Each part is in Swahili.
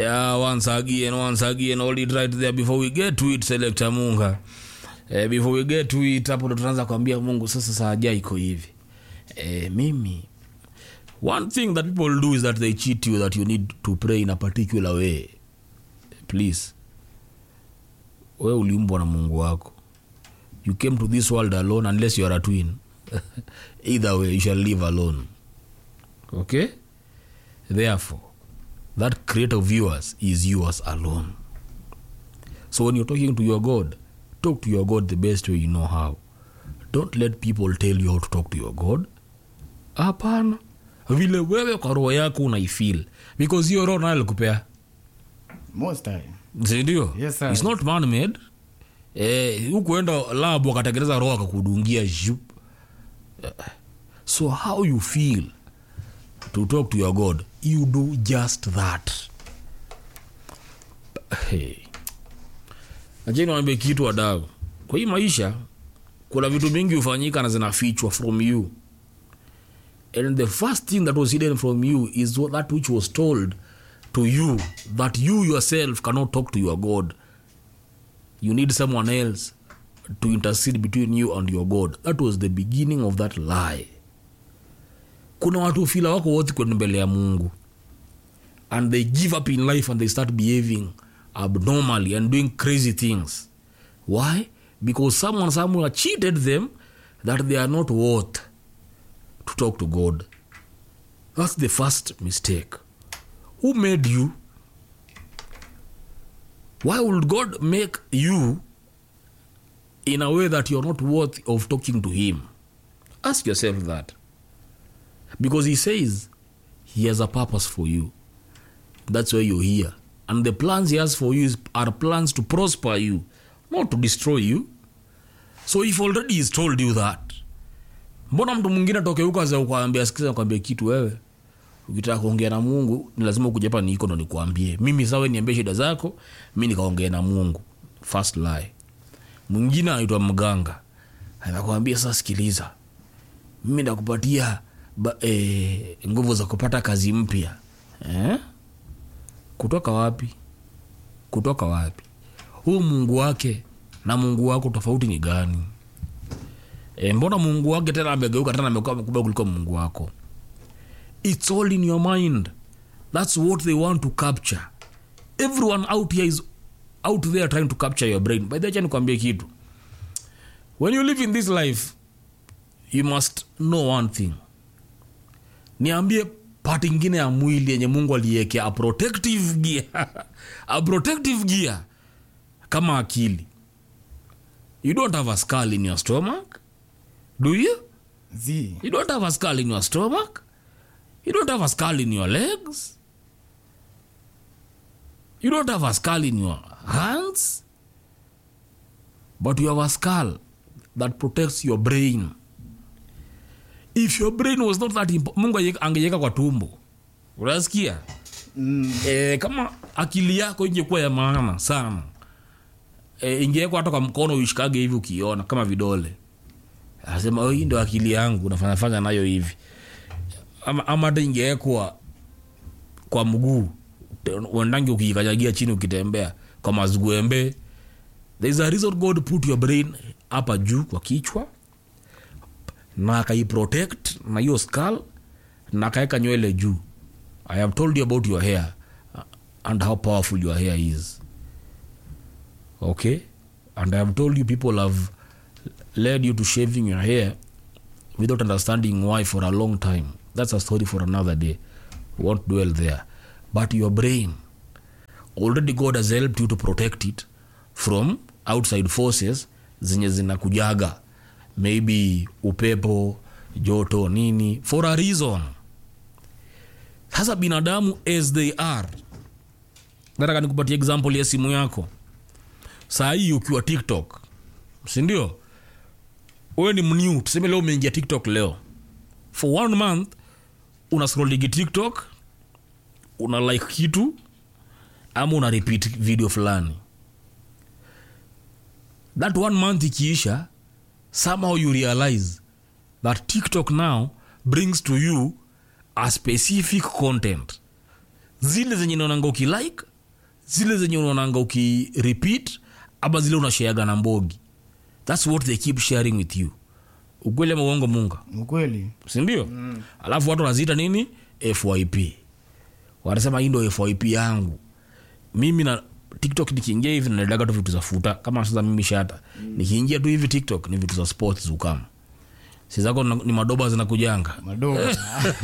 Yeah, once again, once again, hold it right there before we get to it, Selector Munga. Eh, before we get to it, hapo ndo tunaanza kuambia Mungu sasa saa ja iko hivi. Eh, mimi one thing that people do is that they cheat you that you need to pray in a particular way. Please. Wewe uliumbwa na Mungu wako. You came to this world alone unless you are a twin. Either way, you shall live alone. Okay? Therefore, that creator of yours is yours alone. So when you're talking to your God, talk to your God the best way you know how. Don't let people tell you how to talk to your God. Hapana, vile wewe kwa roho yako unaifeel because hiyo roho nayo alikupea, most time sindio? Yes, sir. It's not man made. Eh, hukuenda lab wakatengeneza roho akakudungia zhup. Eh, So how you feel to talk to your God, you do just that. Hey. Acheni niwaambie kitu wadau. Kwa hii maisha kuna vitu mingi hufanyika na zinafichwa from you. And the first thing that was hidden from you is what- that which was told to you that you yourself cannot talk to your God. You need someone else to intercede between you and your God. That was the beginning of that lie. Kuna watu fila wako wote kwenda mbele ya Mungu and they give up in life and they start behaving abnormally and doing crazy things. Why? Because someone somewhere cheated them that they are not worth to talk to God. That's the first mistake. Who made you? Why would God make you in a way that you're not worthy of talking to Him? Ask yourself that. Because He says He has a purpose for you. That's why you're here. And the plans He has for you is, are plans to prosper you, not to destroy you. So if already He's told you that, mbona mtu mwingine atoke huko aza kuambia sikiza kwambia kitu wewe ukitaka kuongea na mungu ni lazima ukuja hapa niko ndo nikuambie mimi sawe niambie shida zako mi nikaongea na mungu first lie mwingine anaitwa mganga anakwambia sasa sikiliza mimi nakupatia ba- eh, nguvu za kupata kazi mpya eh? kutoka wapi kutoka wapi huu mungu wake na mungu wako tofauti ni gani e, mbona mungu wake tena amegeuka tena amekuwa mkubwa kuliko mungu wako its all in your mind thats what they want to capture everyone out here is out there trying to capture your brain by the way nikwambie kitu when you live in this life you must know one thing niambie pati ingine ya mwili yenye mungu aliekea a protective gear a protective gear kama akili you don't have a skull in your stomach do you z you don't have a skull in your stomach you don't have a skull in your legs you don't have a skull in your hands but you have a skull that protects your brain if your brain was not that impo- mungu ange- angeiweka kwa tumbo unasikia mm, e, kama akili yako ingekuwa ya maana sana e, ingewekwa hata kwa mkono uishikage hivi ukiona kama vidole anasema "Oh, hii ndo akili yangu nafanyafanya nayo hivi ama ama hata ingewekwa kwa mguu Te- uendangi ukiikanyagia chini ukitembea kwa mazguembe there is a reason god put your brain hapa juu kwa kichwa na akaiprotect na hiyo skull na akaweka nywele juu i have told you about your hair uh, and how powerful your hair is okay and i have told you people have led you to shaving your hair without understanding why for a long time that's a story for another day we won't dwell there but your brain already god has helped you to protect it from outside forces zenye zinakujaga maybe upepo joto nini for a reason sasa binadamu as they are nataka nikupatia example ya simu yako saa hii ukiwa tiktok sindio wewe ni mnew tuseme leo umeingia tiktok leo for one month una scrolligi tiktok una like kitu ama una repeat video fulani that one month ikiisha somehow you realize that tiktok now brings to you a specific content zile zenye naonanga ukilike zile zenye unaonanga ukirepeat ama zile unasheaga na mbogi thats what they keep sharing with you ukweli ama uongo munga ukweli sindio mm. alafu watu wanaziita nini fyp wanasema hii ndo fyp yangu mimi na tiktok nikiingia hivi nadaga tu vitu za futa kama sasa mimi shata mm. nikiingia tu hivi tiktok ni vitu za sports zukama si zako na- ni madoba zinakujanga madoba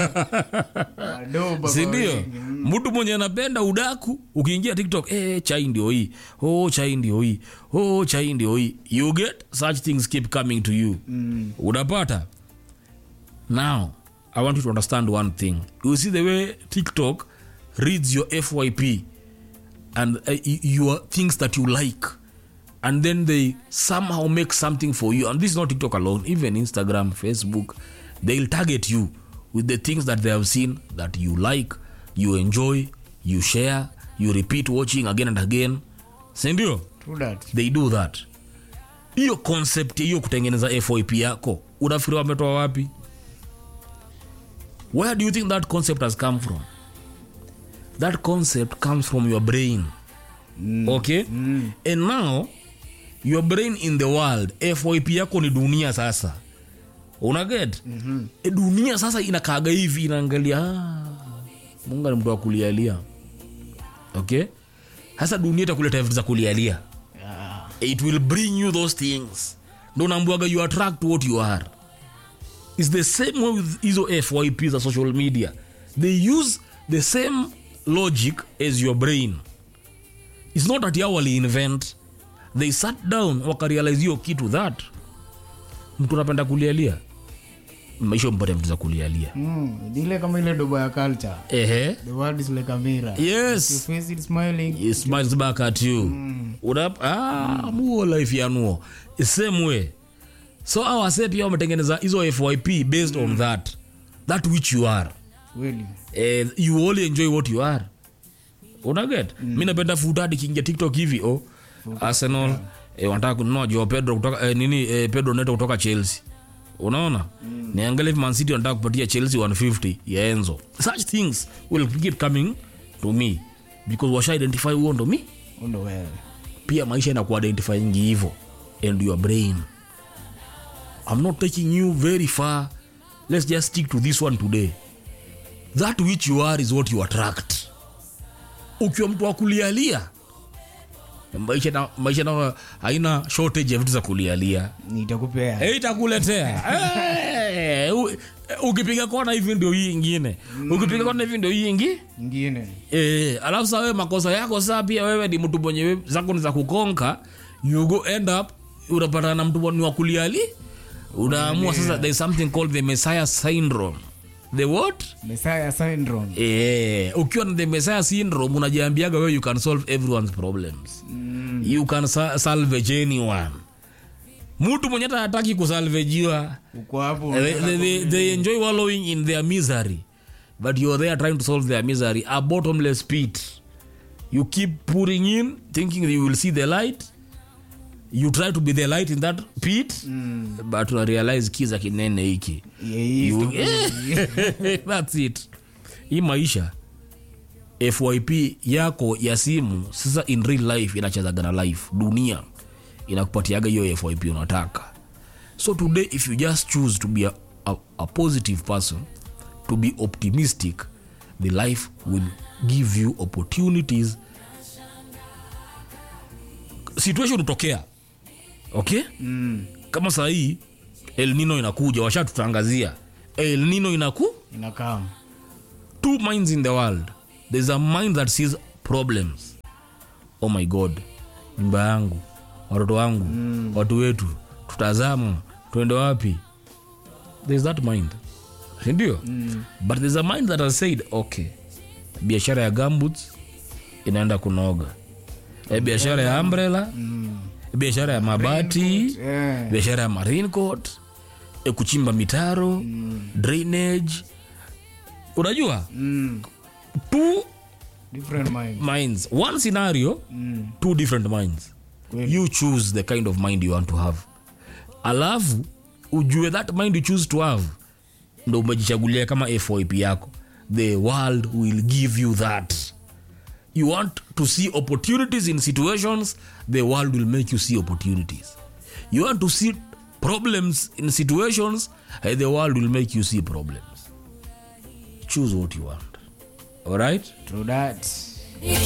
madoba sindio kwa wingi. mtu mwenye anapenda udaku ukiingia tiktok eh, chai ndio hii oh, chai ndio hii oh, chai ndio hii you get such things keep coming to you Mm. unapata now i want you to understand one thing you see the way tiktok reads your fyp and uh, y- your things that you like and then they somehow make something for you and this is not tiktok alone even instagram facebook they'll target you with the things that they have seen that you like you enjoy you share you repeat watching again and again sindio True that. they do that hiyo concept hiyo kutengeneza fyp yako unafikiri wametoa wapi where do you think that concept has come from that concept comes from your brain mm. okay mm. and now your brain in the world fyp yako ni dunia sasa unaget mm-hmm. e dunia sasa inakaaga hivi inaangalia ah, munga ni mtu wa kulialia okay sasa dunia itakuleta vitu za kulialia Yeah. it will bring you those things ndo naambiwaga you attract what you are its the same way with hizo fyp za social media they use the same logic as your brain its not that yao waliinvent they sat down wakarealize hiyo kitu that mtu anapenda kulialia maisha mpate vitu za kulialia Mm, ni ile kama ile doba ya culture ehe the world is like a mirror yes you face it smiling He smiles back at you mm. Unap, ah, muo life yanuo same way so awase pia wametengeneza hizo fyp based mm. on that that which you are kweli eh, you only enjoy what you are unaget mm. mi napenda futadi kiingia tiktok hivi oh. arsenal eh, wanataka kununua jo pedro kutoka eh, nini eh, pedro neto kutoka chelsea unaona mm. niangalia hivi mancity wanataka kupatia chelsea 150 ya enzo such things will keep coming to me because washa identify huo ndo mi undo wewe pia maisha inakuidentifyingi hivo and your brain i'm not taking you very far let's just stick to this one today that which you are is what you attract ukiwa mtu wa kulialia maisha na, maisha na haina shortage ya vitu za kulialia nitakupea Eh, itakuletea Eh, u- ukipiga kona hivi ndio hii ingine ukipiga kona hivi ndio hii ingi ingine Eh, alafu saa wewe makosa yako saa pia wewe ni mtu mwenye we- zako ni za kukonka you go end up unapatana na mtu ni wa kuliali unaamua sasa there is something called the messiah syndrome the what Messiah syndrome eh, ukiwa na the messiah syndrome unajiambiaga wewe you can solve everyone's problems mm. you can sa- salvage anyone mtu mwenye hata hataki kusalvejiwa uko hapo they, they, they, they enjoy wallowing in their misery but you're there trying to solve their misery a bottomless pit you keep pouring in thinking that you will see the light you try to be the light in that pit mm. but una realize kiza kinene hiki Yeah, he is You- to- thats it hii maisha fyp yako ya simu sasa in real life inachezaga na life dunia inakupatiaga hiyo fyp unataka so today if you just choose to be a, a, a positive person to be optimistic the life will give you opportunities situation utokea okay mm. kama saa hii el nino inakuja washatutangazia el nino inaku inakaa two minds in the world there's a mind that sees problems oh my god nyumba yangu watoto wangu mm. watu wetu tutazama tuende wapi there's that mind sindio mm. but there's a mind that has said okay biashara ya gamboots inaenda kunoga e biashara ya umbrella mm. biashara ya mabati yeah. biashara ya marine court e kuchimba mitaro mm. drainage unajua mm. two different mind minds one scenario mm. two different minds Kweli. you choose the kind of mind you want to have alafu ujue that mind you choose to have ndo umejichagulia kama fyp yako the world will give you that you want to see opportunities in situations the world will make you see opportunities you want to see problems in situations eh, the world will make you see problems choose what you want all right True that.